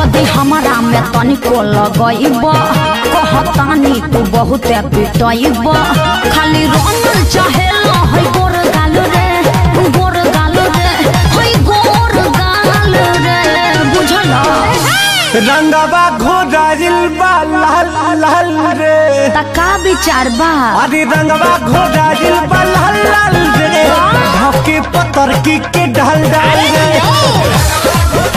यदि हमारा में तनिको लगइब कहतानी तू बहुत पिटइब खाली रंगल चाहे है गोर गाल रे गोर गाल रे है गोर गाल रे बुझल रंगवा घोड़ाइल बा लाल लाल रे तका विचार बा अरे रंगवा घोड़ाइल बा लाल लाल रे धके पतर की के ढल डाल रे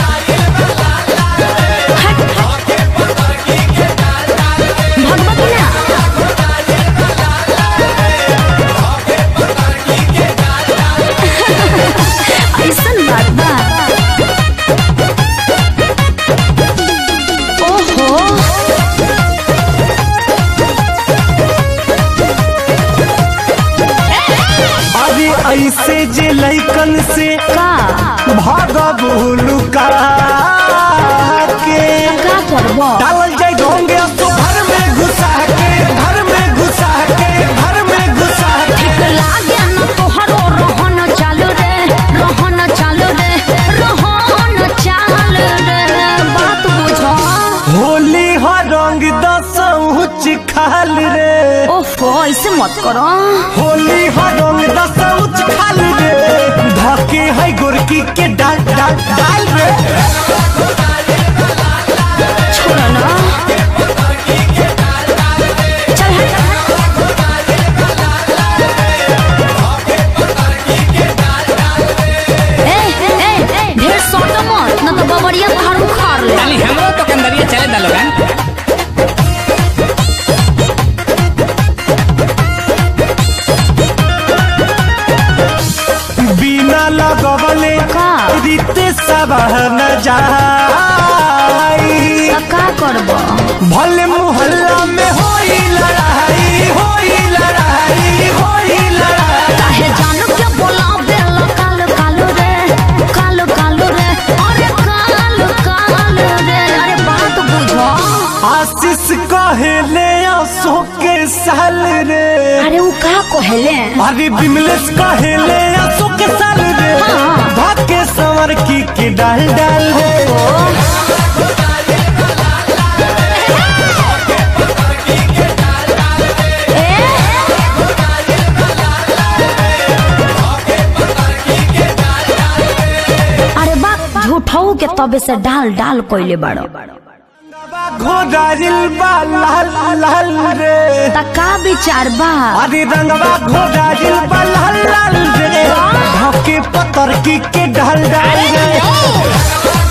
भगवती ना ऐसन बात बा ओहो अरे ऐसे जे लैकन से का भागब लुका के का करबो डालल जाए ढोंगे अब तो घर में घुसा के घर में घुसा के घर में घुसा के ठीक लागे न तोहरो रहन चालू रे रहन चालू रे रहन चालू रे बात बुझो होली हो रंग दसौच खाल रे ओफो ऐसे मत करो होली हो रंग दसौच खाल रे धके है गोरकी के डाल डाल डाल रे छोड़ो ना चल हट ए ए ए ढेर सोट मत न तो बबरिया तोहर उखाड़ ले ताली हमरो तो कंदरिया चले दा लोगन बिना लगवले का? रीते सब न जाई त का करबो भले मोहल्ला में होई लड़ाई होई लड़ाई होई लड़ाई काहे जान के बोला बेल काल काल रे काल काल रे अरे काल काल रे अरे बात बुझो आशीष कहेले आंसू के साल रे अरे उ का कहले अरे बिमलेश कहेले आंसू के साल रे हाँ। भाके संवर की के डाल डाल रे अरे बात झूठऊ के तबे से डाल डाल कोइले बाड़ो घोड़ाइल बा लाल लाल रे त का विचार बा अरे रंगवा घोड़ाइल बा लाल लाल रे धके पतर की के डाल डाल रे